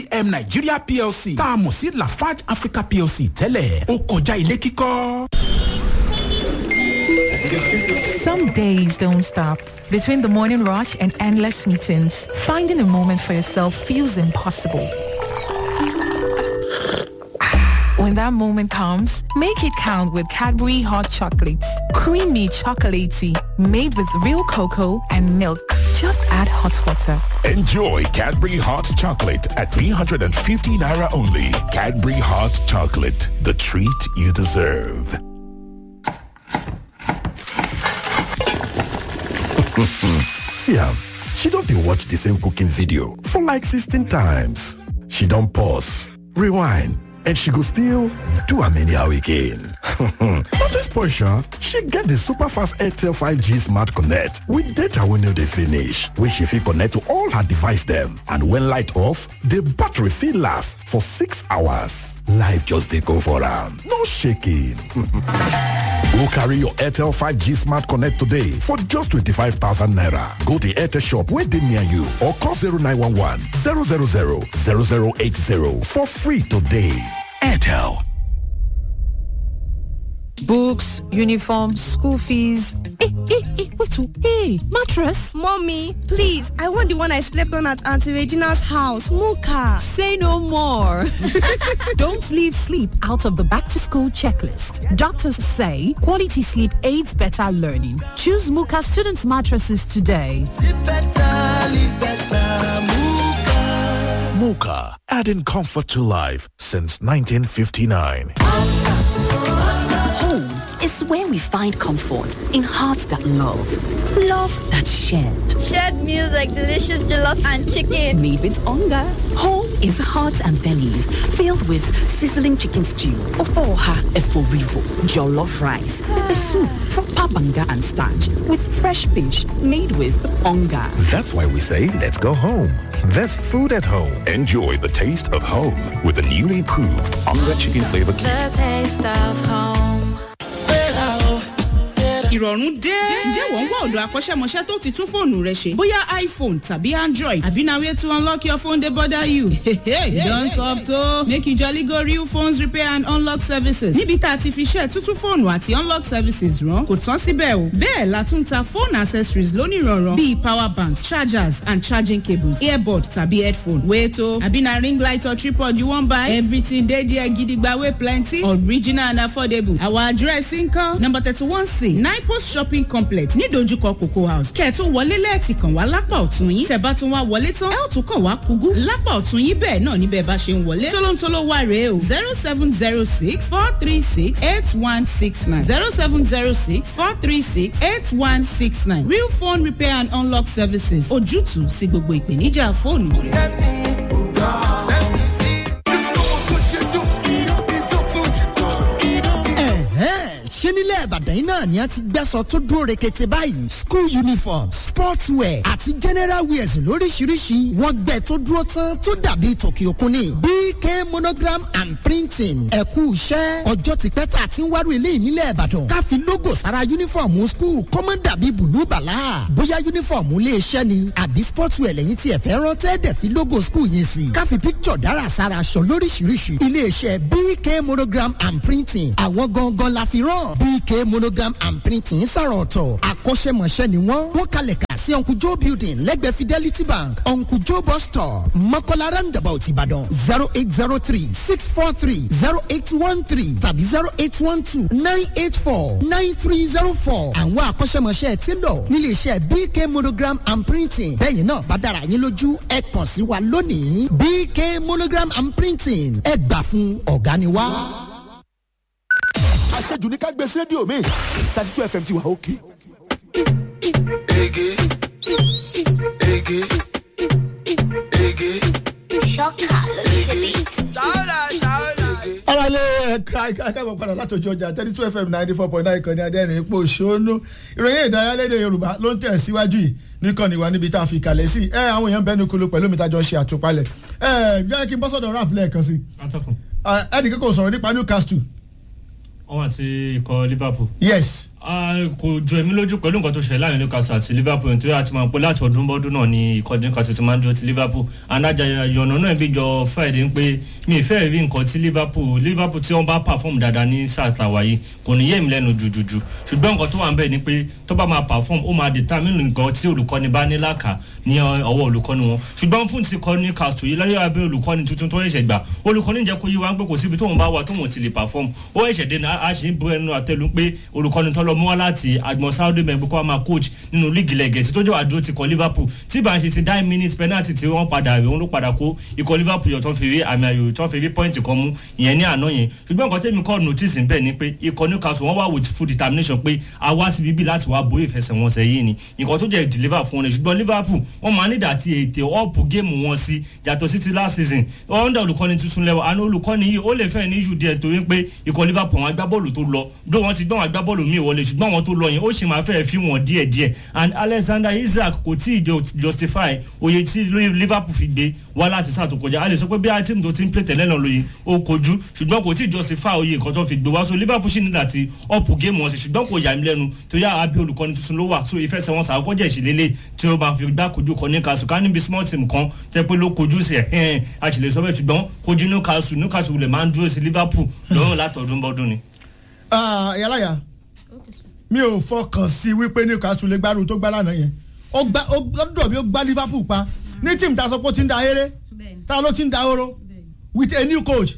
hbm nigeria plc tá a mọ̀ sí lafarge africa plc tẹ́lẹ̀ ó kọjá ilé kíkọ́. Some days don't stop. Between the morning rush and endless meetings, finding a moment for yourself feels impossible. When that moment comes, make it count with Cadbury Hot Chocolates. Creamy chocolatey, made with real cocoa and milk. Just add hot water. Enjoy Cadbury Hot Chocolate at 350 Naira only. Cadbury Hot Chocolate, the treat you deserve. See am, she don dey watch the same cooking video for like 16 times. She don pause, rewind, and she go still do am anyhow again. Not this portion, she get the super fast Airtel 5G Smart Connect with data wey no dey finish, wey she fit connect to all her device dem. And when light off, the battery fit last for six hours. Life just dey go for am, no shaking. Go carry your Airtel 5G Smart Connect today for just 25,000 naira. Go to Airtel shop where they near you or call 0911 000 0080 for free today. Airtel. Books, uniform, school fees. Hey, hey, hey, wait, oh, hey, mattress. Mommy, please, I want the one I slept on at Auntie Regina's house, Muka. Say no more. Don't leave sleep out of the back to school checklist. Doctors say quality sleep aids better learning. Choose Muka students mattresses today. Sleep better, live better, Muka. Muka, adding comfort to life since 1959. Home is where we find comfort in hearts that love. Love that's shared. Shared meals like delicious jollof and chicken. Made with hunger. Home is hearts and bellies filled with sizzling chicken stew, ofoha eforivo, jollof rice, pepper soup, proper banga and starch with fresh fish made with hunger. That's why we say let's go home. There's food at home. Enjoy the taste of home with the newly proved Onga Chicken Flavor Cube. The taste of home. ìrọ̀rùn dé. ǹjẹ́ wọ́n ń wá ọ̀dọ̀ akọ́ṣẹ́mọṣẹ́ tó ti tún fóònù rẹ ṣe? bóyá iphone tàbí android àbí na way to unlock your phone dey bother you. you don soft o. make you jolly go real phones repair and unlock services. níbi tá a ti fi ṣe tuntun fóònù àti unlock services rán kò tán síbẹ̀ o. bẹ́ẹ̀ la tún ta phone accessories lónìrànràn bíi power banks chargers and charging cables earbud tàbí headphone. wait o àbí na ring light or tripod you wan buy? everything dey there gidigba wey plenty original and affordable. our address nkan number thirty one c nine post shopping complex nídojúkọ cocoa house kẹ́ẹ̀tún wọlé lẹ́ẹ̀tì kàn wá lápá ọ̀tún yín tẹ̀ bá tún wá wọlé tán ẹ̀ ò tún kàn wá kúgú lápá ọ̀tún yín bẹ́ẹ̀ náà níbẹ̀ bá ṣe ń wọlé tólóńtóló wá rèé o zero seven zero six four three six eight one six nine zero seven zero six four three six eight one six nine real phone repair and unlock services ojútùú sí gbogbo ìpèníjà fóònù rẹ. ṣé nílẹ̀ ìbàdàn yìí náà ni a ti gbẹ́sọ̀ tó dúró rekete báyìí school uniform sports wear àti general wears lóríṣiríṣi wọ́n gbẹ tó dúró tán tó dàbí tòkì òkun ni bk monogram and printing ẹ̀kú iṣẹ́ ọjọ́ ti pẹ́ tá a ti ń wárò eléyìí nílẹ̀ ìbàdàn ká fi logo sára uniform school kó má dàbí bùlú bàlá bóyá uniform ilé iṣẹ́ ni àbí sports wear lẹ́yìn tí ẹ fẹ́ rán tẹ́ẹ̀dẹ̀ fi logo school yẹn sí ká fi picture dára sára aṣọ lóríṣiríṣi ilé iṣẹ́ bk monogram and printing àwọn gangan la fi rán bk monogram and printing sọ̀rọ̀ ọ̀tọ̀ akọ́ṣẹ́mọṣẹ́ ni wọ́n wọ́n kalẹ̀ kà sí uncle joe building lẹ́gbẹ̀ẹ́ fidelity bank uncle joe bus stop mọ́kànlá roundabout ìbàdàn zero eight zero three six four three zero eight one three tàbí zero eight one two nine eight four nine three zero four àwọn akọ́ṣẹ́mọṣẹ́ ti lọ nílé iṣẹ́ bk monogram and printing bẹ́ẹ̀ náà bá dára yín lójú ẹ kàn sí wa lónìí bk monogram and printing ẹ gbà fún ọ̀gá ni wá. àṣejù ní ká gbé sí rédíò mi thirty two fm ti wà òkè. Ege, ege, ege. Ṣọ́kà ló ṣe bí. Ṣáwọ́dà, ṣáwọ́dà. ara lé ẹ̀ka akẹ́kọ̀ọ́ padà láti ojú ọjà thirty two fm ninety four point nine kan ní adẹ́rìn ipò ṣónú ìròyìn ìdárayá lédè yorùbá ló ń tẹ̀ síwájú yìí nìkànnì wa níbi tá a fi kalẹ̀ sí ẹ àwọn èèyàn bẹ́ẹ̀ ní kulu pẹ̀lú mi tájọ ṣe àtúpalẹ̀ ẹ bí kí n bọ́ sọ̀dọ̀ raf lẹ́ẹ̀kan sí atọ́kùn. ẹnì kíkò sọ̀rọ̀ nípa newcastle wọ́n wà sí ikọ̀ liverpool. yes Ah, kò jọ èmi lójú pẹ̀lú nǹkan tó ṣẹlẹ̀ láàrin newcastle àti liverpool nítorí àti máa pọ̀ láti ọdún bọ́dún náà ni ìkọ́jú newcastle ti máa ń dúró ti liverpool anájà yọ̀nà náà bí jọ friday ń pé mi ì fẹ́ rí nǹkan tí liverpool liverpool tí wọ́n bá perform dáadáa ní sáà tàwa yìí kò ní yé mi lẹ́nu jùjùjù ṣùgbọ́n nǹkan tó wà ń bẹ̀ ni pé tó bá máa perform ó máa determine nǹkan tí olùkọ́ni bá ní láàkà ní ọwọ́ olùkọ́ni wọn ṣùgbọ́n fún ti kọ́ newcastle yìí lọ́yọ́ abẹ́ olùkọ́ni tuntun tó ṣẹ̀ṣẹ̀ gbà olùkọ́ni jẹ́ kó yí wa ń pé kò síbi tóun bá wà tóun ti lè perform ó ṣẹ̀ṣẹ̀ dé náà a ṣì ń bu ẹnu àtẹlu pé olùkọ́ni tó lọ mú wá láti agbọn saudi mẹ́gbẹ́ kó a máa coach nínú líìgì lẹ́gẹ̀ẹ́sì tó jẹ́ wàá dúró ti kọ́ liverpool tí bá ń ṣe ti nine minutes penalty tí wọ́n padà rí òun ló padà kó ikọ̀ liverpool yọ̀ tó fi rí àmì ayò tó fi rí point kan mú ìyẹn ní àná yẹn ṣùgbọ́n nǹkan tẹ́mi kọ́ notice ń bẹ̀ ni pé ikọ̀ newcastle wọ́n wá with full determination pé a wá sí bíbí láti wá borí ìfẹsẹ̀wọnsẹ̀ yìí ni nǹkan tó jẹ́ deliver fún wọn ni ṣùgbọ́n liverpool wọ́n máa nídà àti ètè ọ̀pù géèmù wọn sí yàtọ̀ sí ti last season under olùkọ́ni tuntun lẹ́wọ̀ àná olùkọ́ni yìí ó lè fẹ́ ní issue díẹ̀ torí pé ikọ̀ liverpool wọn agbábọ́ọ̀lù tó lọ bí wọ́n ti gbọ́ wọn agbábọ́ọ̀lù míì wọlé ṣùgbọ́n àwọn tó lọ yẹn ó sì máa fẹ́ fi wọn díẹ̀ díẹ̀ and alexander isaac kò tí ì justify oye tí liverpool fi gbé wá láti sáà tó kọjá a lè sọ pé bí a tíìmù tó ti ń play tẹ̀lé náà lóye ó kojú ṣùgbọ́n kò tí ì justify oye nǹkan tó fi gbé wá so liverpool sì nílò àti ọ̀pù géèmù wọn sí ṣùgbọ́n kò yà mí lẹ́nu tó yá abẹ́ olùkọ́ni tuntun ló wà so ìfẹsẹ̀wọnsẹ̀ àkọ́jẹ́ ìṣìlélẹ̀ tí ó bá fi gbá kojú kan ní kasu ká níbi small team kan tẹ́ pé ló kojú sí ẹ̀ ẹ̀ a sì lè sọ bẹ́ẹ̀ ṣùgbọ́n kojú newcastle newcastle lè máa ń dúró sí liverpool lọ́rùn látọ̀dún bọ́dún ni. yàrá mi ò fọkàn sí wípé newcastle lè gbárù tó gbá lánàá yẹn ó gbá ó lọ́dọ̀ bí ó gbá liverpool pa ní tíìmù tá a sọ pé ó ti ń da eré tá a ló ti ń da oró with a new coach.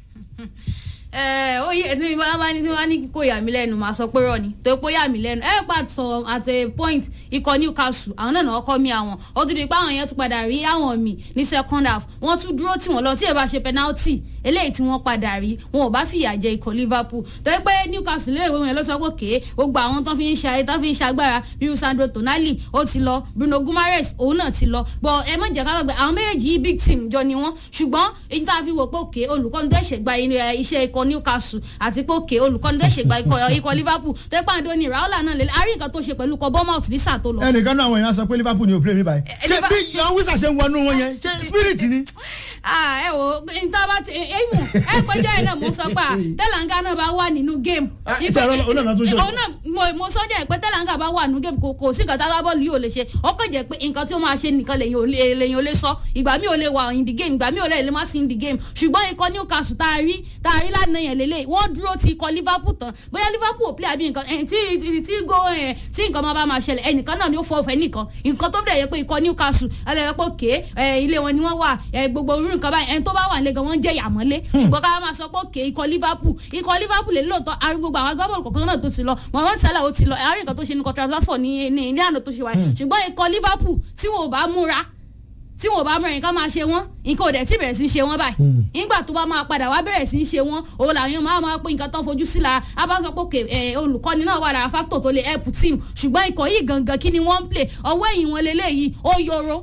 ẹ ó yẹ ní bá bá ní tí wọ́n ní kó yà mí lẹ́nu máa sọ pé rọ ni tó pé yà mí lẹ́nu ẹ pa sọ at a point ikọ̀ newcastle àwọn náà náà kọ́ mi àwọn ó tún di pé àwọn yẹn tún padà rí àwọn mi ní second half wọ́n tún dúró tí wọ́n lọ tí ẹ bá ṣe penalty eléyìí tí wọ́n padà rí wọn ò bá fìyà jẹ ikọ̀ liverpool tó yẹ pé newcastle lè wọ́n yẹn ló sọ pé kéé gbogbo àwọn tó fi ń ṣe tó fi ń ṣagbára bíi sandro tonali ó ti lọ bruno gumares òun náà ti lọ bọ ẹ má jẹ́ ká gbàgbé àwọn méjèèjì yìí big team jọ ni wọ́n ṣùgbọ́n èyí tá a fi wò pé òkè olùkọ́ni tó ṣe gba iṣẹ́ ikọ̀ newcastle àti pé òkè olùkọ́ni tó ṣe gba ikọ̀ liverpool tó yẹ pé àdó ni raola náà lè àárín nǹkan tó ṣe pẹ̀lú ikọ̀ bournemouth ní sáà tó lọ. ẹnìkan náà àwọn èèyàn sọ pé liverpool ni ò play mi báyìí ṣé bí yan wíṣà ṣe ń wọnú wọn yẹn ṣé spirit ni. ẹ wo níta bá ti ẹ̀yìn ẹ péjọ yẹn náà mo sọ pé tẹlanga náà bá wà nínú game. ìṣe ọlọ́nà tó ṣe. ọ̀nà mo sọ jẹ́ pé tẹlanga bá wà nínú game kò sí nǹkan táwa bọ́ọ̀lù yìí ò lè ṣe ọkọ̀ jẹ́ pé nǹkan tí ó máa ṣe nìkan lèyìn ò lè sọ ìgbà mi ò lè wà in the game ìgbà mi ò lè lè má sí in the game ṣùgbọ́n ikọ̀ newcastle tá a rí tá a rí lánàá yẹn lélẹ̀ wọ́n dúró ti ikọ̀ liverpool tán bóyá liverpool ò play àbí nǹkan tí tí go tí nǹkan máa bá máa ṣẹlẹ̀ ẹnìkan náà ni ó fọ ọ̀fẹ́ nìkan nǹkan tó bẹ̀rẹ̀ yẹ pé ikọ̀ newcastle ẹlẹ́yẹ pé òkè ilé wọn ni wọ́n wà gbogbo orú nǹkan báyìí ẹni tó bá wà nílé gan wọ́n jẹ́ ìyàmọ́lé ṣùgbọ́n ká máa sọ pé òkè ikọ̀ liverpool ikọ̀ liverpool lè lóòótọ́ arúgbó àwọn agbábọ̀lù kọ̀ọ̀kan náà tó ti lọ mohammed salah ó ti lọ àárín nǹkan tó ṣe ní kọ́ transport ní ní ní àná tó ṣe wáyé ṣùgbọ́n ikọ̀ liverpool tí wọn ò bá múra tí wọn ò bá múra nǹkan máa ṣe wọn nǹkan ò dẹ̀ tí bẹ̀rẹ̀ sí í ṣe wọn báyìí nígbà tó bá máa padà wá bẹ̀rẹ̀ sí í ṣe wọn òun làwọn máa máa pé nǹkan tó ń fojú sí la abáńsọ pé òkè olùkọ́ni náà wà lára fáktọ̀ tó lè help team ṣùgbọ́n ikọ̀ yìí gangan kí ni wọ́n ń play ọwọ́ ẹ̀yìn wọn lélẹ́yìí ó yọrọ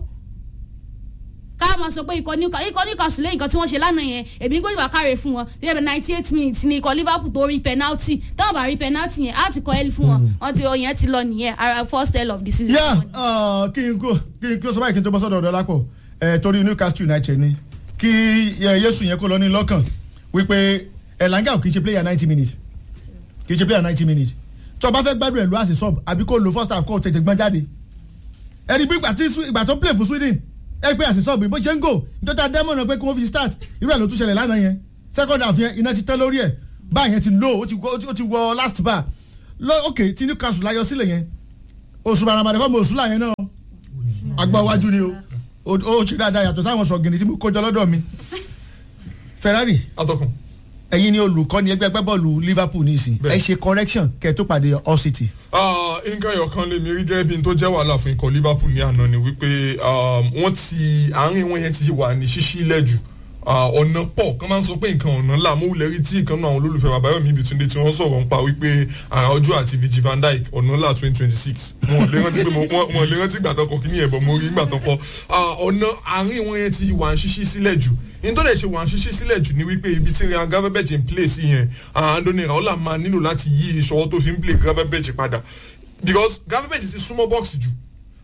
ká máa sọ pé ikọ̀ níkà ikọ̀ níkà sùn lẹ́yìn kan tí wọ́n ṣe lánàá yẹn èmi gbọ́dọ̀ bá káre fún wọn ní ẹ̀bẹ̀ ninety eight minutes ní ikọ̀ liverpool tó rí penalty táwọn bá rí penalty yẹn á ti kọ́ ẹ́lì fún wọn wọ́n ti yẹn ti lọ nìyẹn ara first tell of the season. yá kí n kó kí n kó sọ báyìí kí n tó bọ́ sọ́dọ̀ ọ̀dọ́ lápò torí newcastle united ni kí yéṣu yẹn kó lọ ní lọ́kàn wípé elanga kì í ṣe player ninety minutes kì í ṣe player ninety minutes tó o bá fẹ́ gbádùn ẹ̀ lọ àṣì sub àbí kó lo first half kó o tètè gbọ́n jáde ẹ̀rí bí ìgbà tó play fún sweden ẹ pé àṣìṣọ́ bí bó ṣe ń gò nítorí àdẹ́mọ̀nà pé kí wọ́n fi start irú ẹ̀ ló tún ṣẹlẹ̀ lánàá yẹn second half yẹn iná ti tán lórí ẹ̀ báyìí yẹn ti low ó ti wọ last bar lọ ok tí newcastle láyọ sílẹ̀ yẹn oṣù bàràmàdà fọ́ọ̀mù oṣù láyẹn náà àgbà wájú ni o ó ṣe dáadáa yàtọ̀ sáwọn sọ̀gìnì tí mo kójọ lọ́dọ̀ mi ferrari atọ́kùn ẹ̀yin ni olùkọ́ni ẹgbẹ́ ẹgbẹ́ bọ́ọ̀lù liverpool ní ìsìn ẹ ṣe correction kẹ́ ẹ tó pàdé all city. nǹkan ẹ̀yọ̀kan lè mi rí gẹ́gẹ́ bí n tó jẹ́ wàhálà fún ikọ̀ liverpool ní àná ni wípé wọ́n ti àárín wọn yẹn ti wà ní ṣíṣí lẹ́jù ọ̀nà pọ̀ kán máa ń sọ pé nǹkan ọ̀nà ńlá mo wulẹ̀ rí tí ìkan náà àwọn olólùfẹ́ babayomi ibitunde tí wọ́n sọ̀rọ̀ ń pa wípé ara ọjọ́ àti Virgil van Dijk ọ̀nà ńlá twenty twenty six wọn ò lè rántí pé wọn ò lè rántí gbàtàn kọ kíní ẹ̀bọ̀n mo rí gbàtàn kọ ọ̀nà àárín wọn yẹn ti wà ń ṣíṣí sílẹ̀ jù nítorí ẹ̀ ṣe wà ń ṣíṣí sílẹ̀ jù ní wípé ibi tí Ryan Gravenberch ń play sí yẹn Andoni Raola máa nílò láti yí ìṣọwọ́ tó fi ń play Gravenberch padà because Gravenberch ti súnmọ́ bọ́ọ̀sì jù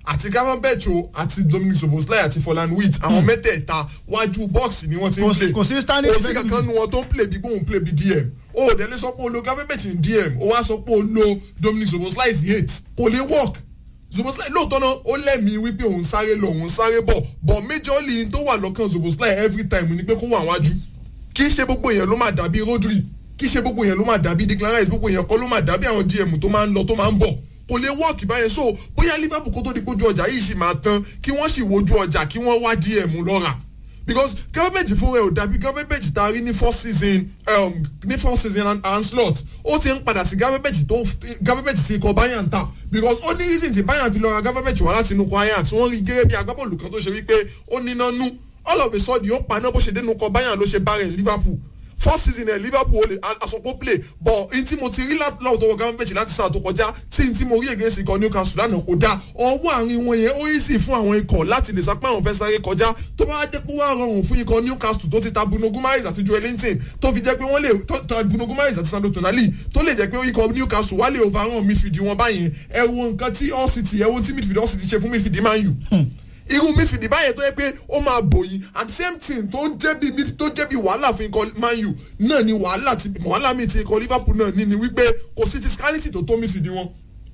àti gavenberch o àti dominic soboslai àti folan wheat àwọn mẹ́tẹ̀ẹ̀ta wájú bọ́ọ̀sì ni wọ́n ti ń Kò sí- play kò sí standing kò sí defensive kankan nu wọn tó ń play bí gbóhùn play bí dm o ò délé sọ pé o lo gavenberch ní dm o wá sọ pé o lo dominic soboslai sí eight kò lè work zoboslai lóòótọ́ náà ó lẹ́mìí wípé òun sáré lọ òun sáré bọ̀ but majorly tó wà lọ́kàn zoboslai every time ni pé kó wà wájú kì í ṣe gbogbo èèyàn ló máa dàbí rodri kì í ṣe gbogbo èèyàn ló máa dàbí declan rice gbogbo èèyàn kọ́ ló máa dàbí àwọn dm tó máa ń lọ tó máa ń bọ̀ kò lè wọ́ọ̀kì báyẹn so bóyá liverpool kó tó di pójú ọjà yìí sì máa tán kí wọ́n sì wojú ọjà kí wọ́n wá dm lọ́ra because gọ́ọ̀mẹ̀ntì fún rẹ̀ ò dàbí gọ́ọ̀mẹ̀ntì tá a rí ní first season um, ní first season and, and slot ó ti ń padà sí gọ́ọ̀mẹ̀ntì tó gọ́ọ̀mẹ̀ntì ti kọ bayern ta because ó ní reason tí bayern fi lọ ra gọ́ọ̀mẹ̀ntì wá láti inú kọ ajax wọ́n rí gẹ́gẹ́ bí agbábọ́ọ̀lù kan tó ṣe wípé ó níná nú all of a sudden ó paná bó ṣe dénú kọ bayern ló ṣe bá rẹ̀ ní liverpool first season ẹ liverpool ó lè asopọ̀ play but n tí mo ti rí láwùjọ tó wọ gọ́ọ̀mẹ̀ntì láti sáà tó kọjá tí n tí mo rí against ikọ̀ newcastle lánàá kò dáa ọwọ́ àárín wọn yẹn ó easy fún àwọn ikọ̀ láti lè sapá àwọn fẹ́ sáré kọjá tó bá jẹ́ pé wọ́n á rọrùn fún ikọ̀ newcastle tó ti ta bruno gumares àti joel linton tó fi jẹ́ pé wọ́n lè tó ta bruno gumares àti sandro tonali tó lè jẹ́ pé ikọ̀ newcastle wá lè overrun midfield wọn báyẹn ẹ wo nǹkan tí all city ẹ wo tí midfield all city ṣe fún midfield man u irú midfield báyẹn tó yẹ pé ó máa bòyí at the same thing tó ń jẹ́ bí mid tó jẹ́ bí wàhálà fún ikọ̀ man u náà ni wàhálà ti wàhálà mi ti ikọ̀ liverpool náà ní ni wípé kò sí physicality tó tó midfield wọn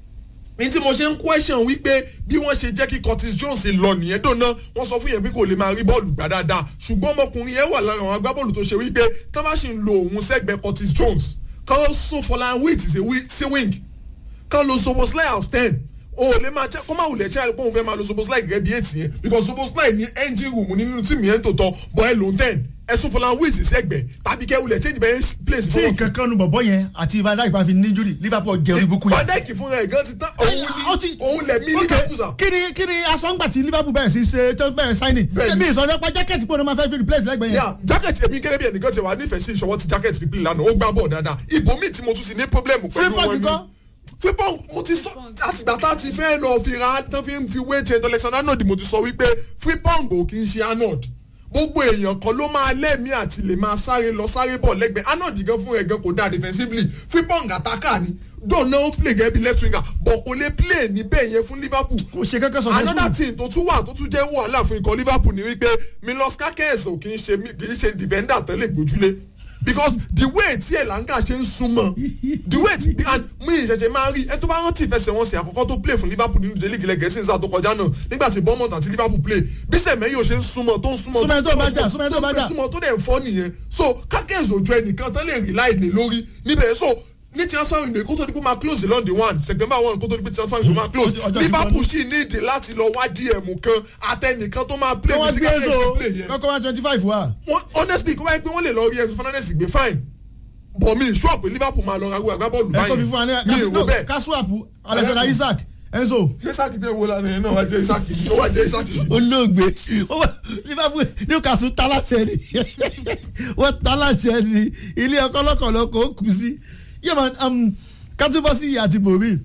ní tí mo ṣe ń question wípé bí wọ́n ṣe jẹ́ kí curtis jones lọ nìyẹn dòná wọ́n sọ fún yẹn pé kò lè máa rí bọ́ọ̀lù gbà dáadáa ṣùgbọ́n ọmọkùnrin yẹn wà lára àwọn agbábọ́ọ̀lù tó ṣe wípé tá bá ṣì ń lo òun sẹ́gbẹ̀ẹ́ curtis jones kán sún fọlá wheat sí wing kán lo soboslai as ten o lè máa jẹ́ kó máa wulẹ̀ jẹ́ àìpé òun fẹ́ máa lo soboslai gẹ́gẹ́ bí eight yẹn because soboslai ní engine room nínú tíìmù yẹn tó tọ́ bọ́ ẹ lòún ten ẹ̀sùn fọlá wheat sẹ́gbẹ̀ẹ́ tàbí kẹ́ wulẹ̀ change bẹ́ẹ̀ place tí nǹkan kan nu bọ̀bọ̀ yẹn àti van dijk bá fi ní injury liverpool jẹ orí bukú yẹn. van dijk fúnra ẹ̀ gan ti tán òun ni òun lẹ̀ mí liverpool sà. kí ni kí ni asọ́ngbà tí liverpool bẹ̀rẹ̀ sí ṣe tó bẹ̀rẹ̀ signing ṣé bí ìsọdọ̀ pa jákẹ́ẹ̀tì pé òun máa fẹ́ fi replace lẹ́gbẹ̀ẹ́ yẹn. yà jákẹ́ẹ̀tì èmi gẹ́gẹ́ bí ẹnìkan ti wà nífẹ̀ẹ́ sí ìṣọwọ́ ti jákẹ́ẹ̀tì fi play lánàá ó gbá bọ̀ dáadáa ibòmíì tí mo tún sì ní problem pẹ̀lú wọn ni fífọ́n mo ti sọ àtìgbà tá a ti fẹ́ lọ fi ra tán fi ń fi wé ṣe alexander arnold mo ti sọ wípé fífọ́n kò kí n ṣe arnold gbogbo èèyàn kan ló máa lẹ́mìí àti lè máa sáré lọ sáré bọ̀ lẹ́gbẹ̀ẹ́ arnold gan fún ẹ̀ gan kò dáa defensively fífọ́n àtàkà ni dọ̀nà ó play gẹ́gẹ́ bí left winger but kò lè play níbẹ̀ yẹn fún liverpool. kò ṣe kankan sọ another thing tó tún wà tó tún jẹ́ wàhálà fún ikọ̀ liverpool ni wípé milos kakes ò kì í ṣe kì í ṣe defender tẹ́lẹ̀ gbójúlé because the way tí elanga ṣe ń súnmọ́ the way tí and mi ìṣẹ̀ṣẹ̀ máa rí ẹ tó bá rántí ìfẹsẹ̀wọnsẹ̀ àkọ́kọ́ tó play fún liverpool nínú jẹ́ lígìlẹ̀ gẹ̀ẹ́sì nígbà tó kọjá náà nígbà tí bournemouth àti liverpool play bí sẹ̀mẹ́yò ṣe ń súnmọ́ tó ń súnmọ́ súnmọ́ tó bá jà súnmọ́ tó bá jà súnmọ́ tó dẹ̀ ń fọ́ nìyẹn so kákẹ́ẹ̀sì òjò ẹnìkan tán lè rí láìlè lórí níbẹ̀ so ní transfer window kó tó di pé máa close london one september one kó tó di pé transfer window máa close liverpool sì ní ìdè láti lọ wá dm kan àtẹnìkan tó máa play with kákẹ́ẹ̀sì play yẹn. kọ́kọ́ wá twenty five wa. honestly kó wáyé pé wọ́n lè lọ rí ẹ̀sùn fernandez gbé fine bọ̀ mi sure pé liverpool máa lọ ra agbábọ́ọ̀lù ẹ kò fi báyìí fún wa ní mi ò rò bẹ́ẹ̀. kasuapu alexander isaac enzo. ṣé isaac tẹ wo lánàá yẹn náà wá jẹ isaac yìí ó wá jẹ isaac yìí. olóògbé liverpool newcastle talasẹ ni wọn talasẹ ni ilé ọkọ lọkọlọ kò kù sí yẹmọ kátúbọsí àti bòmí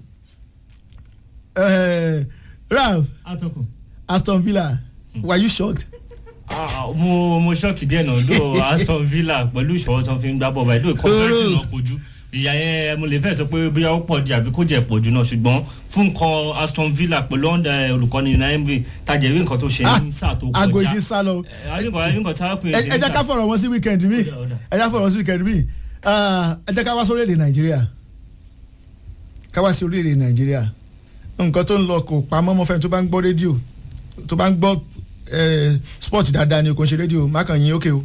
ralph atọ́kùn. aston villa were you shocked. Ah, mo mo ṣọ́ọ̀kì díẹ̀ náà ló aston villa pẹ̀lú ìṣòro tó fi ń gbá bọ̀ báyìí ló kọ́ńtẹ́rẹ́tì náà kojú ìyá yẹn mo lè fẹ́ sọ pé bóyá ó pọ̀ di àbí kó jẹ́ pọ̀ jù náà ṣùgbọ́n fún nǹkan aston villa pẹ̀lú olùkọ́ni naimri tajẹ̀rí nǹkan tó ṣe ní sáà tó kọjá aago ìṣe sá lọ. nǹkan tá a pè ẹ jẹ́ ká fọ̀rọ̀ wọn sí weekend mi ẹ jẹ́ ká fọ̀rọ̀ wọn sí weekend mi ẹ jẹ́ ká wá sórí èdè nàìjíríà ká wá sí orílẹ̀-èdè nàìjíríà nǹkan tó ń lọ kò pamọ́ mọ́ fẹ́ni tó bá ń gbọ́ rédíò tó bá ń gbọ́ sport dáadáa ni kò ń ṣe rédíò má kàn yín ókè o.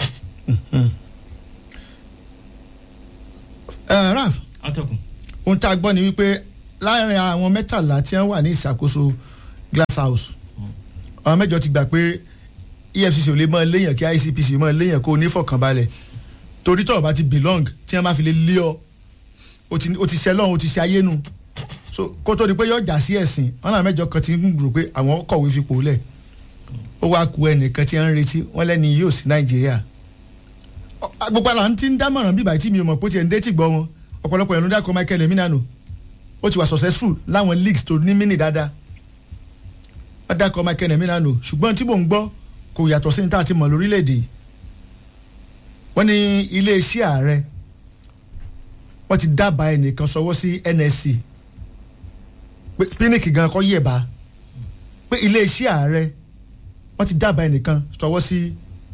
raf atọ́kùn. ohun tá a gbọ́ ni wípé láàrin àwọn mẹ́tàlá tí wọ́n wà ní ìṣàkóso glass house àwọn mẹ́jọ ti gbà pé efcc ò lè mọ léèyàn kí icpc mọ léèyàn kó o ní fọkànbalẹ̀ torí tọ́ọ̀ bá ti belong tí wọ́n máa fi lè lé ọ o ti ṣe lọ́hùn o ti ṣe ayé nu so kó tó di pé yọ jà sí ẹ̀sìn wọn náà mẹ́jọ kan ti ń rò pé àwọn kọ̀wé fipò lẹ̀ ó wá ku ẹnìkan tí wọ́n ń retí wọ́n lẹ́ni yóò sí nàìjíríà gbogbo àlà ń ti ń dámọ̀ràn bíbá tí mi ò mọ̀ pé ó ti ẹ̀ ń dé tì gbọ́ wọn ọ̀pọ̀lọpọ̀ ẹ̀rọ dákọ̀ michael eminano ó ti wà successful láwọn leagues tó ní mini dáadáa wọ́n dákọ̀ michael eminano ṣùgbọ́n tí mò ń gbọ́ kò yàtọ̀ sí ní tá a ti mọ̀ lórílẹ̀‐èdè wọ́n ní iléeṣẹ́ ààrẹ wọ́n ti dábàá ẹnìkan sọwọ́ sí nsc píníkì gan kọ́ yẹ̀bá pé iléeṣẹ́ ààrẹ wọ́n ti dábàá ẹnìkan sọwọ́ sí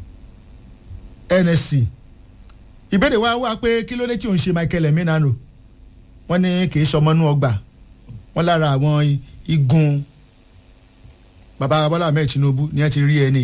nsc ìbéèrè wa wá pé kí ló dé tí òun ṣe michael eminano wọ́n ní kì í ṣọmọnú ọgbà wọ́n lára àwọn igun baba bọ́lá ahmed tinubu ni ẹ ti rí ẹni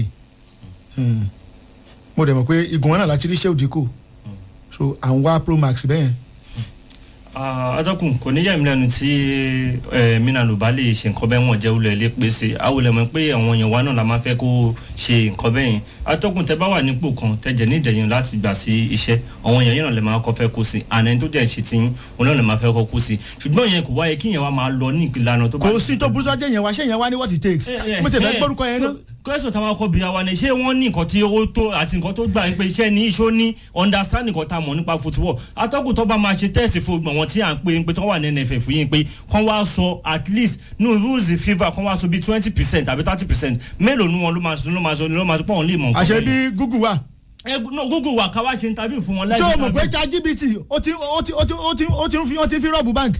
mo dẹ̀ mọ̀ pé igun wọn náà láti rí sẹ́wọ̀dì kù so à ń wá pro max bẹ́yẹn. adọ́kùn kò ní yẹ̀mí lẹ́nu tí minanu bá lè ṣe nǹkan bẹ́ẹ̀ wọ́n jẹ́ olú ẹ̀ lé pèsè àwòlẹ̀ mọ̀ pé àwọn èèyàn wa náà la máa fẹ́ kó ṣe nǹkan bẹ́ẹ̀ yẹn atọ́kùn tẹ bá wà nípò kan tẹ̀jẹ̀ ní ìdẹ̀yìn láti gbà sí iṣẹ́ àwọn èèyàn yẹn náà lè máa kọ́ fẹ́ kó sí àná ẹni tó dẹ̀ ṣe ti yín òun náà lè máa fẹ́ kọ́ kó sí ṣùgbọ́n yẹn kò wáyé kí yẹn wá máa lọ ní ìlànà tó bá. kò sí tó burúkú ajé yẹn wá ṣé yẹn wá ní what it takes mo ti fẹ́ gbórúkọ yẹn náà kẹ́sùn táwọn akọ bíi àwa ni ṣé wọ́n ní nǹkan tí ó tó àti nǹkan tó gbà ń pe iṣẹ́ ní iṣó ní understand nǹkan tá a mọ̀ nípa football atọ́kùn tó bá máa ṣe tẹ́sì fún gbọ̀n wọn tí à ń pe ń pe tó wà ní nff yìí pé kán wá sọ at least ní rules fifa kán wá sọ bíi twenty percent àbí thirty percent mélòó ni wọn ló máa sọ ló máa sọ ló máa sọ pé òun lè mọ̀ nǹkan àṣẹ bí google wà. ẹ no google wà ká wá ṣe interview fún wọn ṣé o mọ̀ pé chatgpt ó ti ó ti ó ti ó ti ó ti ń fi ó ti ń fi rọ́ọ̀bù bank.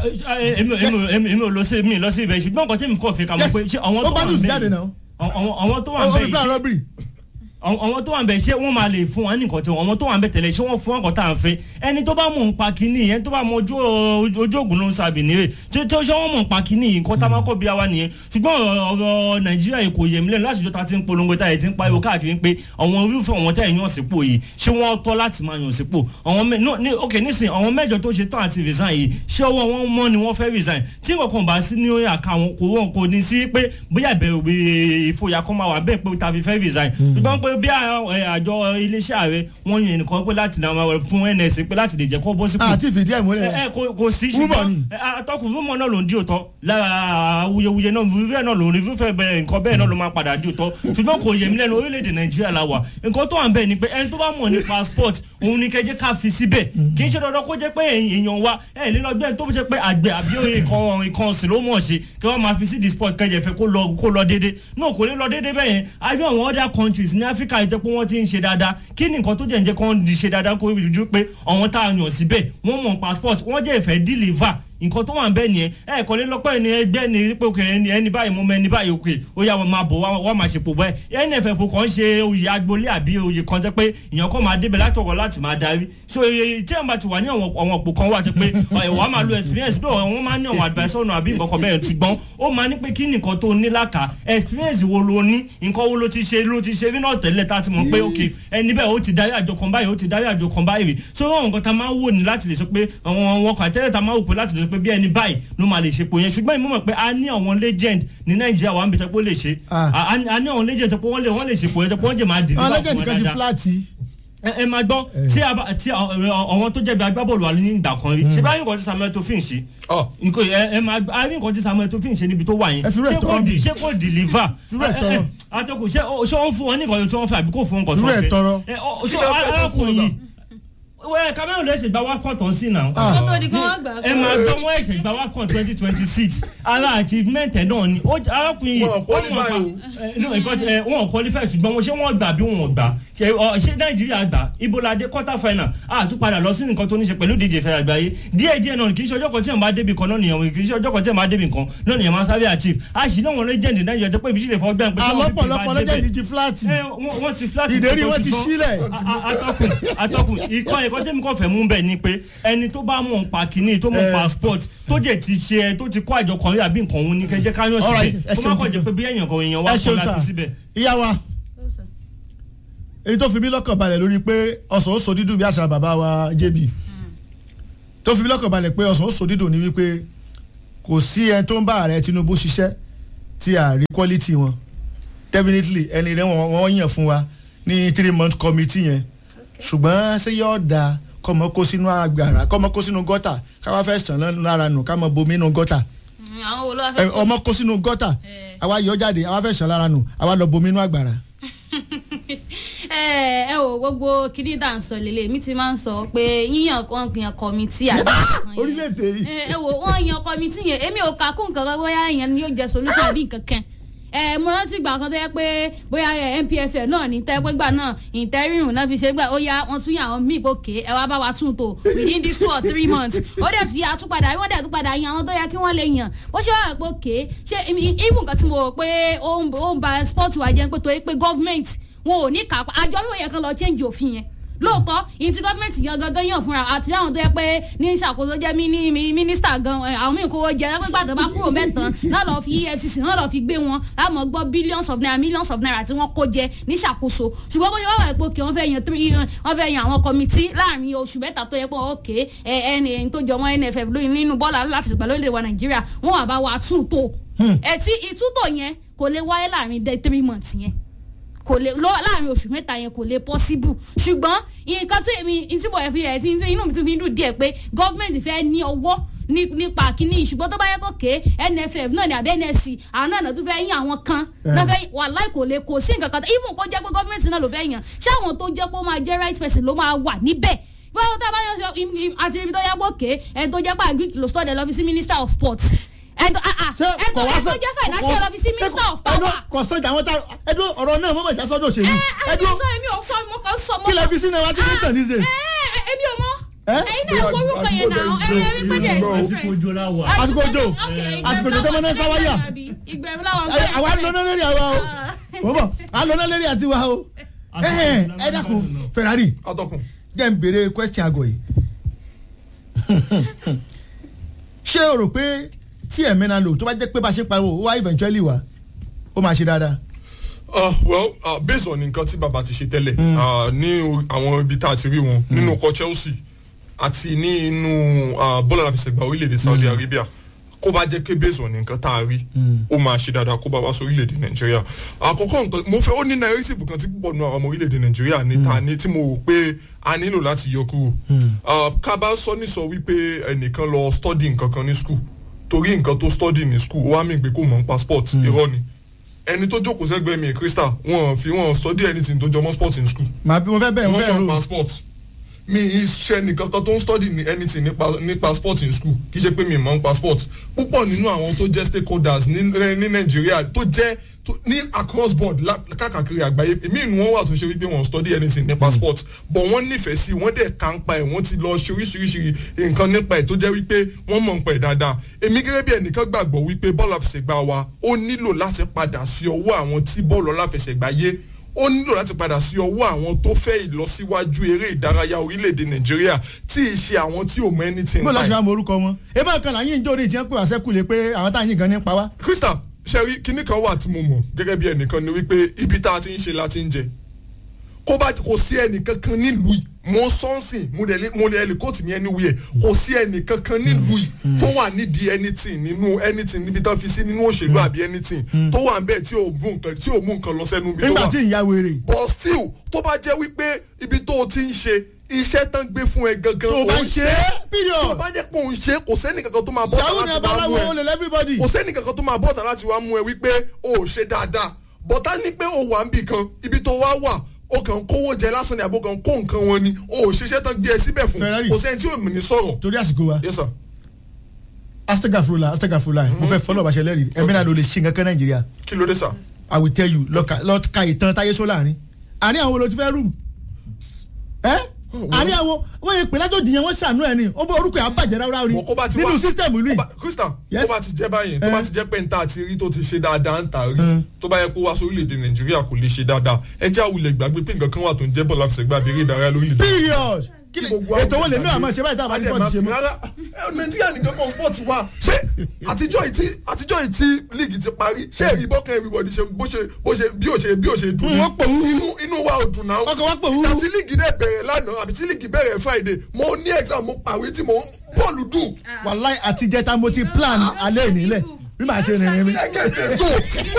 èmi ò lọ sí mi lọ sí ibẹ̀ ṣùgbọ́n nǹkan tí mi kọ́ fi kà mọ̀ pé ṣé àwọn tó wà ń bẹ̀ àwọn tó wà ń bẹ̀ yìí àwọn tó wà ń bẹ̀ ṣé wọ́n máa lè fún wọn nìkan tí àwọn tó wà ń bẹ̀ tẹ̀lé ṣé wọ́n fún wọn kàn tá à ń fẹ́ ẹni tó bá mọ̀ ń pa kínní yẹn tó bá mọ ojú ògùn ló ń sàbì nírè tí ó ṣe wọ́n mọ̀ ń pa kínní yìí nǹkan tá a máa kọ́ bí wa nìyẹn ṣùgbọ́n ọ̀rọ̀ nàìjíríà yìí kò yẹ mílẹ̀ láti jọ ta ti ń polongo tá yẹ ti ń pariwo káàkiri pé àwọn irúfẹ́ àwọn tẹ̀ yàn sípò yìí ṣé wọ́n tọ́ láti máa yàn sípò ok nísìn àwọn mẹ́jọ tó ṣe tán àti resign yìí ṣé ọwọ́ wọn mọ́ ni wọ́n fẹ́ resign tí nǹkan bá sí ní àká wọn kò wọ́n kò ní sí pé bóyá ìbẹ̀rù ìfòyà kan máa wà bẹ́ẹ̀ pé tàbí fẹ́ resign ṣùgbọ́n pé bí àjọ iléeṣẹ́ ààrẹ wọ́n yan ẹnìkan pé láti náà fún ns pé láti lè jẹ́ kó bọ́ sípò. àti ìfìdí ẹ̀ múlẹ̀. ẹ kò sí ṣùgbọ́n atọ́kùn rúmọ̀ náà ló ń di òótọ́ lára awuyewuye náà rúfẹ́ náà ló ń rúfẹ́ bẹ́ẹ̀ nǹkan bẹ́ẹ̀ náà ló máa padà di òótọ́ ṣùgbọ́n kò yẹ mí lẹ́nu orílẹ̀-èdè nàìjíríà la wà nǹkan tó wà ń bẹ̀ ni pé ẹni tó bá mọ̀ ní passport òun ni kẹjẹ ká fi síbẹ̀ kì í ṣe dandan kó jẹ́ pé èèyàn wa ẹ lè lọ gbẹ́ tó jẹ́ pé àgbẹ̀ àbí ìkan ọ̀sìn ló mọ̀ ṣe kí wọ́n máa fi sí di sport kẹjẹ fẹ́ kó lọ déédéé náà kò lè lọ déédéé bẹ́ẹ̀ yẹn àbí àwọn other countries ní áfíríkà yìí tó pé wọ́n ti ń ṣe dáadáa kí ni nǹkan tó jẹ́ ń jẹ́ kó ń ṣe dáadáa kó rí ju pé àwọn tá a yàn síbẹ̀ wọ́n mọ̀ passport wọ́n jẹ́ ìfẹ́ deliver nǹkan tó wà ń bẹ́ nìyẹn ẹ kọ́ lé lọ́pọ̀ ẹni ẹgbẹ́ ni pé òkè ẹni ẹni báyìí mo mọ ẹni báyìí òkè ó yà wọ́n máa bọ̀ wá máa ṣe pò bẹ́ẹ̀ nff kan ṣe oyè agboolé àbí oyè kan jẹ́ pé èèyàn kan máa débẹ̀ láti ọ̀rọ̀ láti máa darí so tí ẹ̀ bá ti wà ní àwọn òpó kan wà jẹ́ pé wà á máa lo experience bí wọ́n máa ní àwọn advice ọ̀nà àbí nǹkan kan bẹ́ẹ̀ ṣùgbọ́n ó máa ní pé kí nìkan tó ní láka experience wo lo ní nǹkan wo ló ti ṣe ló ti ṣe rí náà tẹ́lẹ̀ tá a ti mọ̀ pé òkè ẹni bẹ́ẹ̀ ó ti darí àjọ kan báyìí ó ti darí àjọ kan báyìí so àwọn nǹkan tá a máa wò ní láti lè sọ pé àwọn àwọn kan àtẹ́lẹ̀ tá a máa wò pé láti lè sọ pé bí ẹni báyìí ló máa lè ṣe pò yẹn ṣùgbọ́n ìmọ̀ mọ̀ pé a ní àwọn legend ní nàìjíríà wà ń bẹ tẹ́ pé ó lè ṣe a ní àwọn legend tẹ́ pé wọ́n lè wọ́n lè ṣe pò yẹn tẹ́ pé wọ́n jẹ́ máa dìde àwọn legend kan ti fúláàtì. ẹ máa gbọ́ tí àwọn tó jẹ̀bi agbábọ́ọ̀lù wà ní ìgbà kan rí ṣé báyìí nǹkan tí samuel tó fi ń ṣe ẹ máa a rí nǹkan tí samuel tó fi ń ṣe níbi tó wà yẹn ṣé kò deliver àtọkù ṣé wọ́n fún wọn ní nǹkan tí wọ́n fẹ́ àbí kò fún nǹkan tí wọ́n fẹ́ ṣé arákùnrin yìí wẹ́ẹ̀ cameroon lè ṣe gba wafcon tán sí náà. kó tó di kí wọ́n gbà. ẹ máa gbọ́ wọ́n ẹ̀ṣẹ̀ gba wafcon twenty twenty six ara achievement ẹ̀ náà ni arákùnrin yìí wọ́n qualify ṣùgbọ́n wọ́n ṣé wọ́n gbà bí wọ́n gbà ṣé nàìjíríà gbà ibolade quarter final àtúpadà lọ sí nǹkan tó ní ṣe pẹ̀lú díje fẹ́ àgbáyé díẹ̀ díẹ̀ náà kì í ṣe ọjọ́ kan tí ẹ̀ máa débi kan náà nìyẹn kì í ṣe ọjọ́ kan tí ẹ̀ máa débi kan náà nìyẹn máa sáré achieve àṣì náà wọn legend nàìjíríà tó pé ibi sílẹ̀ fọ́ gbẹ́ pé alọ́pọ̀lọpọ̀ legend ti flat wọ́n ti flat ìdérí wọn ti sílẹ̀ atọ́kùn atọ́kùn ikọ̀ ẹ̀kọ́ tẹ́mi kọ́ fẹ́ mú bẹ́ẹ̀ ni pé ẹni tó bá mọ̀ pa kínní tó mọ̀ pa sport tó jẹ́ ti ṣe tó ti kọ́ àjọ kan rí àbí nǹkan òun ní kẹjẹ káyọ̀ síbẹ̀ kó má kọ̀ jẹ́ pé bí èèyàn kan èèyàn wá kọ́ láti síbẹ̀. ìyá wa èyí tó fi mí lọ́kàn balẹ̀ lórí pé ọ̀sán ó so dídùn bí àṣà bàbá wa jb tó fi mí lọ́kàn balẹ̀ pé ọ̀sán ó so dídùn ni wípé kò sí ẹni tó ń bá ààrẹ tinubu ṣiṣẹ́ tí a rí quality wọn definitely ẹni rẹ wọn yàn fún wa ní three month committee yẹn ṣùgbọ́n ṣé yóò dáa kọmọ kó sínú agbára kọmọ kó sínú gọta káwá fẹ́ sàn lára nù kámọ bomi nù gọta ọmọ kó sínú gọta àwa yọ jáde àwa fẹ́ sàn lára nù àwa lọ bomi nù agbára. ẹ ẹ wo gbogbo kìíní dà ń sọ lélẹ̀ mi ti máa ń sọ pé yíyan kan yan kọmitì àbí. orílẹ̀-èdè yìí. ẹ wo wọ́n yan kọmitì yẹn èmi ò kà kún nǹkan kan bóyá yẹn ni yóò jẹ solution àbí nǹkan kan ẹ mo rántí ìgbà kan tó yẹ pé bóyá ẹ npfl náà ní tẹ́ pé gbà náà interim náà fi ṣe gbà ó yá wọn tún yàn àwọn míì gòkè ẹ wá bá wa tún tò within this two or three months ó dẹ̀ fi àtúpadà wọ́n dẹ̀ túpadà yan àwọn tó yẹ kí wọ́n lè yàn ó ṣe wà pé òkè ṣé even nǹkan tí mo rò pé ó ń ó ń ba sport wa jẹ́ pé torí pé government wọn ò ní kápá àjọ yóò yẹ kán lọ change òfin yẹn lóòótọ́ ìyẹn tí gọ́ọ̀mẹ̀ntì yan gangan yàn fúnra àti àwọn tó yẹ pé ní ìṣàkóso jẹ́ míní mínísítà gan ẹ̀, àwọn míì kówó jẹ ẹgbẹ́ gbàdọ̀ bá kúrò mẹ́tàn náà lọ́ọ́ fi efcc náà lọ́ọ́ fi gbé wọn láàmú gbọ́ billions of naira millions of naira tí wọ́n kó jẹ ní ìṣàkóso ṣùgbọ́n bóyá wọ́n wà pé òkè wọ́n fẹ́ yan three wọ́n fẹ́ yan àwọn kọ́mítì láàrin oṣù mẹ́ta tó yẹ pé òkè ẹ ẹni ẹni tó jọmọ́ nff lóyún nínú bọ́ọ̀lù aláfẹsẹ̀gbà lórílẹ̀ wa nàìjíríà wọ́n wà bá wa tún tò ẹ̀ tí ìtúntò yẹn kò lè wáyé láàrin dé three months yẹn kò lè lọ láàrin oṣù mẹ́ta yẹn kò lè possible ṣùgbọ́n nǹkan tó èmi ìtúbọ̀ ẹ̀ fi ẹ̀ tí inú mi tún fi dùn díẹ̀ pé gọ́ọ̀mẹ̀ntì fẹ́ ní ọwọ́ ní- nípa kínní ṣùgbọ́n tó bá yẹ kó ké nff náà ní àbí nsc àwọn náà tún fẹ́ yín àwọn kan náà fẹ́ wàláì kò lè kò sí nǹkan kan even kó jẹ́ pé gọ́ọ̀mẹ̀ntì náà ló fẹ́ yàn ṣé àwọn tó jẹ́ pé ó máa jẹ́ right person ló máa wà níbẹ̀ báwo tá a bá yàn sọ im- im- àti ibi tó yẹ kó ké ẹni tó jẹ́ pé agric ló sọ́dẹ̀ lọ fi sí minister of sports ẹni tó ah, ah, ẹni tó ẹni tó jẹ́ financial lọ fi sí minister of power kò sọjà àwọn tá ẹdún ọ̀rọ̀ náà mọ̀mọ́ ìjà sọ́dọ̀ òṣèlú ẹdun sọ èmi ò sọ mo kàn sọ mo kí lẹ fi sínú ẹwà tí kò tàn ní sè. èmi ò mọ ẹyin náà forúkọ yẹn náà ẹyin ẹyin pé there is difference. àsìkò òjò àsìkò òjò tó mọ́ná sáwáyà ìgbẹ̀rún làwọn Ẹ- àwa ń lọ́nà lérí àwa o wọ́n bọ̀ à ń lọ́nà lérí àti wa o ẹ ẹ dákun ferrari jẹ́ n béèrè question àgọ̀ yìí ṣé o rò pé tí ẹ̀mí náà lò tó bá jẹ́ pé bá a ṣe pariwo ó wá eventually wá ó máa ṣe dáadáa. Uh, well uh, based on nǹkan tí bàbá ti ṣe tẹ́lẹ̀ uh, ní o- àwọn ibi tá a ti rí wọn nínú ọkọ̀ chelsea àti ní inú uh, bọ́ọ̀lù àfẹsẹ̀gbà orílẹ̀-èdè saudi arabia kó bá jẹ́ pé based on nǹkan tá a rí ó máa ṣe dáadáa kó bá wá sí orílẹ̀-èdè nàìjíríà àkọ́kọ́ nǹkan mo fẹ́ ó ní narrative kan tí púpọ̀ nù àwọn ọmọ orílẹ̀-èdè nàìjíríà ní ta ní tí mo rò pé a nílò láti yọ kúrò Uh, ká bá sọ ní sọ wípé ẹnìkan lọ study nǹkan kan ní school torí nǹkan tó study ní school ó wá mí pé kó mọ̀ ń passport irọ́ ni ẹni tó jókòó sẹ́gbẹ̀ẹ́ mi crystal wọn fi wọn study anything tó jọmọ́ sport in school. màá bí mo fẹ́ bẹ̀rẹ̀ mo fẹ́ wọ́n rò kàn pa sport mi ṣe nìkan kan tó ń study ní anything nípa nípa sport in school kì í ṣe pé mi mọ̀ ń pa sport púpọ̀ nínú àwọn tó jẹ́ stakeholders ní ní nàìjíríà tó jẹ́ tó- ní across board lá- káàkiri àgbáyé èmi ìnú wọn wà tó ṣe wípé wọn study anything nípa sport but wọ́n nífẹ̀ẹ́ sí wọ́n dẹ̀ ká ń pa ẹ̀ wọ́n ti lọ ṣe oríṣiríṣi nǹkan nípa ẹ̀ tó jẹ́ wípé wọ́n mọ̀ ń pa ẹ̀ dáadáa èmi gẹ́gẹ́ bí ẹnìkan gbàgbọ́ wípé bọ́ọ̀lù àfẹsẹ̀gbá wa ó nílò láti padà sí ọwọ́ àwọn tí bọ́ọ̀lù aláfẹsẹ̀gbá yé ó nílò láti padà sí ọwọ́ àwọn tó fẹ́ ìlọsíwájú eré ìdárayá orílẹ̀-èdè nàìjíríà tí ì ṣe àwọn tí ò mọ anything bó pa lọ́sọ̀ ẹ̀. máa mọ orúkọ wọn ebí ọ̀kan là ń yín jórí ìtìyẹn pé wàá sẹ́kù lé pé àwọn táwọn yín gan ní pa wá. krista sẹ́rí kinní kan wà tí mo mọ̀ gẹ́gẹ́ bí ẹnìkan ni wípé ibi tá a ti ń ṣe la ti ń jẹ kó bá kò sí ẹnìkankan nílùú yìí mo sọ́nsìn mo lè mo lè ẹlẹ́kọ́tì mi anywhere kò sí ẹnìkankan nílùú yìí tó wà nídìí anything nínú anything níbi tó fi sí nínú òṣèlú àbí anything tó wà nbẹ tí ò mú nǹkan tí ò mú nǹkan lọ sẹ́nu mi tó nígbà wà tí ìyá wèrè. but still tó bá jẹ́ wípé ibi tó o ti ń ṣe iṣẹ́ tán gbé fún ẹ gangan Tó o bá ò ń ṣe é, period. tó o bá jẹ́ pé òun ṣe é, kò sẹ́ni kankan tó máa bọ́ ìyàwó ni abaláwo olè lẹ́fíbọ́dì. kò sẹ́ni kankan tó máa bọ́ọ̀tà láti wá mú ẹ wípé o ò ṣe dáadáa bọ́tà ní pé o wà ń bì kan ibi tó wá wà o kàn kówó jẹ lásán ni àbò kan kó nǹkan wọn ni o ò ṣiṣẹ́ tán gbé ẹ síbẹ̀ fún Ferrari. kò sẹ́ni tí ò mì ní sọ̀rọ̀. torí àsìkò wa. yes sir. astagafurula astagafurula mo fẹ́ fọlọ́ ọ̀bàṣẹ lẹ́rìí ẹ̀mí náà ló lè ṣe nǹkan kan nàìjíríà. kí ló dé sà. i will tell you lọ́ka lọ́ka ìtàn táyé só láàrin àní àwọn olóòtú fẹ́ rúùmù ẹ́ àní àwọn wọ́n yẹ pé lájọ́ jìyàn wọ́n ṣàánú ẹ̀ ni ó bọ́ orúkọ yà bàjẹ́ ráúráú rí nínú sísítẹ̀mù ìlú yìí. krista tó bá ti jẹ́ báyìí tó bá ti jẹ́ pé nta àti rí tó ti ṣe dáadáa ń tà rí tó bá yẹ kó wá sórílẹ̀-èdè nàìjíríà kò lè ṣe dáadáa ẹ jẹ́ àwùlẹ̀ gbàgbé pé nǹkan kan wà tó ń jẹ́ bọ́ọ̀lù àfẹsẹ̀gbá abẹ́rẹ́ ìdárayá lórílẹ̀-èdè period kí ni ètò wo lè ní àmọ́ ṣe báyìí tá a bá ní sport ṣe mọ́. rárá ẹ, nàìjíríà nìkan kan sport wa ṣé àtijọ́ ìtí àtijọ́ ìtí league ti parí ṣé èyí bọ́kàn everybody ṣe bó ṣe bó ṣe bí ó ṣe bí ó ṣe dùn Mm, wọ́n pò wúrú. inú inú wa ò dùn náà ọkọ̀ wa pò wúrú. àti league náà bẹ̀rẹ̀ lánàá àbí tí league bẹ̀rẹ̀ friday mo ní exam mo pàwé tí mo bọ́ọ̀lù dùn. wàláì àtijẹ́ta mo ti plan alẹ́ ìnílẹ̀ bí màá ṣe rìnrìn mi. ẹ kẹ́kẹ́ so